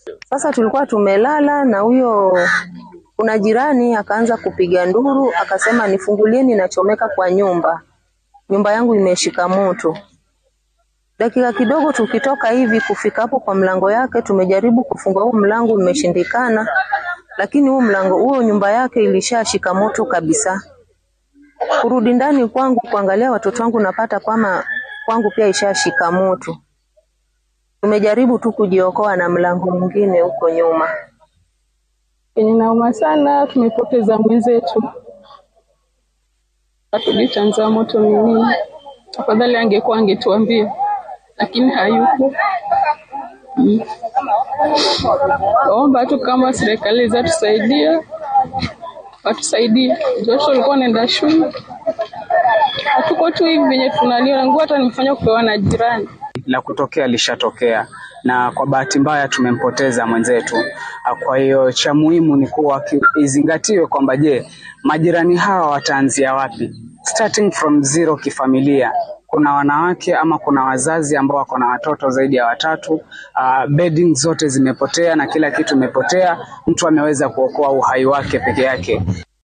Sasa tulikuwa tumelala na huyo, kuna jirani akaanza kupiga nduru, akasema nifungulieni, nachomeka kwa nyumba, nyumba yangu imeshika moto. Dakika kidogo tukitoka hivi kufika hapo kwa mlango yake, tumejaribu kufunga huu mlango, imeshindikana, lakini huu mlango huo nyumba yake ilishashika moto kabisa. Kurudi ndani kwangu kuangalia watoto wangu, napata kwamba kwangu pia ishashika moto. Tumejaribu tu kujiokoa na mlango mwingine huko nyuma. Yenye nauma sana, tumepoteza mwenzetu, hatujui chanzo ya moto ni nini. Afadhali angekuwa angetuambia, lakini hayupo. Mm. Naomba tu kama serikali zatusaidia, watusaidie. Watoto walikuwa wanaenda shule, hatuko tu hivi venye tunaliona. Nguo hata nimefanya kupewa na jirani. la kutokea lishatokea na kwa bahati mbaya tumempoteza mwenzetu. Ah, Kwa hiyo cha muhimu ni kuwa ki- izingatiwe kwamba je, majirani hawa wataanzia wapi? Starting from zero kifamilia. Kuna wanawake ama kuna wazazi ambao wako na watoto zaidi ya watatu. Uh, bedding zote zimepotea na kila kitu imepotea. Mtu ameweza kuokoa uhai wake peke yake.